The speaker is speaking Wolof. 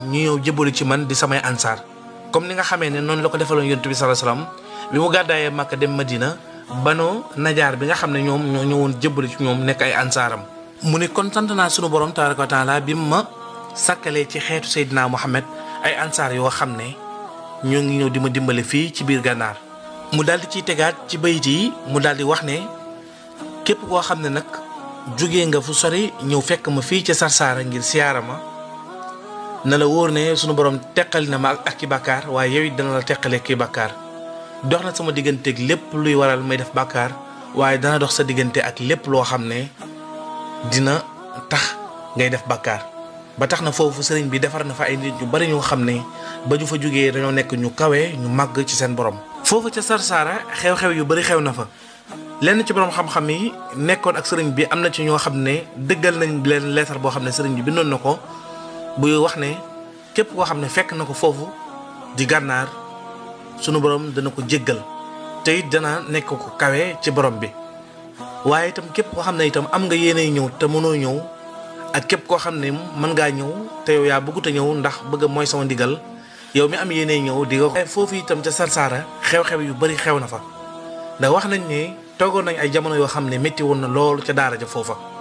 ñu ñëw jëbbalu ci man di samay ansaar comme ni nga xamee ne noonu la ko defaloon yonent bi sallallahu alayhi wasallam bi mu gàddaayee Makka dem Madina banu najaar bi nga xam ne ñoom ñoo ñëwoon jëbbalu ci ñoom nekk ay ansaaram mu ne kon sant naa sunu borom tabaraka wa taala bi ma sàkkalee ci xeetu Seydina Muhammad ay ansaar yoo xam ne ñoo ngi ñëw di ma dimbale fii ci biir gànnaar mu daal di ciy tegaat ci bayit yi mu daal di wax ne képp koo xam ne nag jóge nga fu sori ñëw fekk ma fii ca Sarsara ngir siyaara ma na la wóor ne sunu borom teqali na ma ak ki bàkkaar waaye yow it dana la teqalee ki bàkkaar dox na sama digganteeg lépp luy waral may def bàkkaar waaye dana dox sa diggante ak lépp loo xam ne dina tax ngay def bàkkaar ba tax na foofu sëriñ bi defar na fa ay nit ñu bari ñoo xam ne ba ñu fa jógee dañoo nekk ñu kawe ñu màgg ci seen borom. foofu ca Sarsara xew-xew yu bari xew na fa lenn ci borom xam-xam yi nekkoon ak sëriñ bi am na ci ñoo xam ne dëggal nañ leen leetar boo xam ne sëriñ bi bindoon na ko buy wax ne képp koo xam ne fekk na ko foofu di gànnaar sunu borom dana ko jéggal te it dana nekk ko kawe ci borom bi waaye itam képp koo xam ne itam am nga yéenay ñëw te mënoo ñëw. ak képp koo xam ne mën ngaa ñëw te yow yaa bëggut a ñëw ndax bëgg mooy sama ndigal yow mi am yéene ñëw di nga foofu itam ca Sarsara xew-xew yu bari xew na fa ndax wax nañ ne toogoon nañ ay jamono yoo xam ne métti woon na loolu ca daara ja foofa